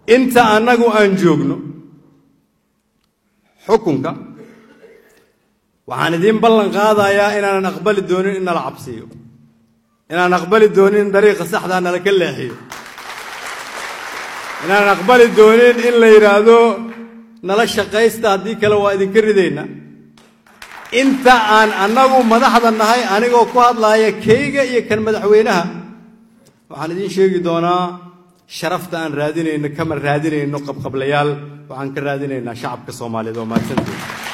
inta annagu aan joogno xukunka waxaan idiin ballan qaadayaa inaanan aqbali doonin in nala cabsiiyo inaan aqbali doonin in dariiqa saxdaa nala ka leexiyo inaanan aqbali doonin in la yidhaahdo nala shaqaysta haddii kale waa idinka ridayna inta aan annagu madaxda nahay anigoo ku hadlaaya keyga iyo kan madaxweynaha waxaan idiin sheegi doonaa sharafta aan raadinayno kama raadinayno qabqablayaal waxaan ka raadinaynaa shacabka soomaaliyeed oo mahadsanteed